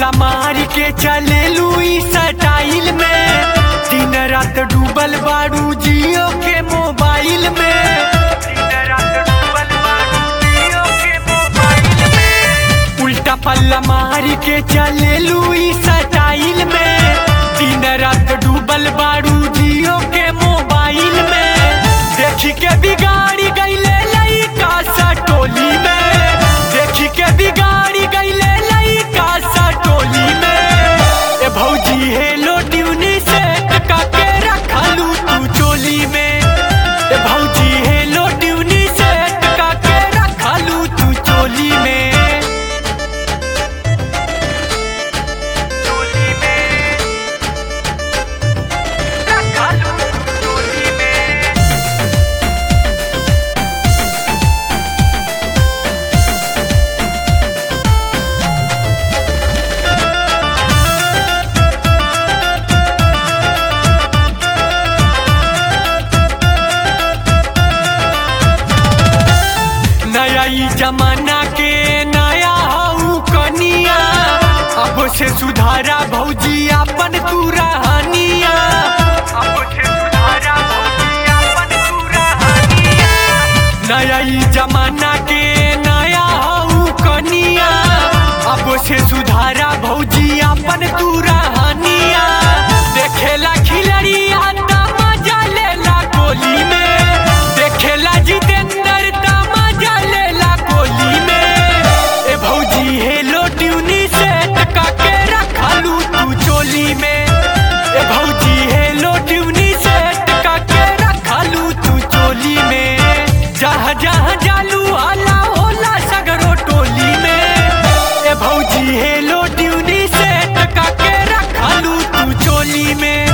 पल्ला मार के चले लुई स्टाइल में दिन रात डूबल बारू जियो के मोबाइल में दिन रात डूबल बारू जियो के मोबाइल में उल्टा पल्ला मार के चले लुई स्टाइल में दिन रात डूबल बारू जियो के मोबाइल में देखी के बिगाड़ी गईले लइका सा टोली में देखी के बिगाड़ी गईले लइका सा टोली में ए भौजी हेलो ट्यूनी से टका के रखलू तू चोली में ए भौजी हेलो ट्यूनी से टका के रखलू तू चोली में चोली में रखलू तू चोली में नया ई जमाना के नया हऊ कनिया अब से सुधारा भौजी अपन तू रहनिया अब से सुधारा भौजी अपन तू रहनिया नया ई जमाना के नया हऊ कनिया अब से सुधारा भौजी अपन तू रहनिया देखेला खिलड़िया त मजा लेला गोली में देखेला जितेंद्र त मजा लेला गोली में ए भौजी हेलो ट्यूनी से टका के रखलू तू चोली में ए भौजी हेलो ट्यूनी से टका के रखलू तू चोली में जहाँ जहाँ जालू आला होला सगरो टोली में ए भौजी हेलो ट्यूनी से टका के रखलू तू चोली में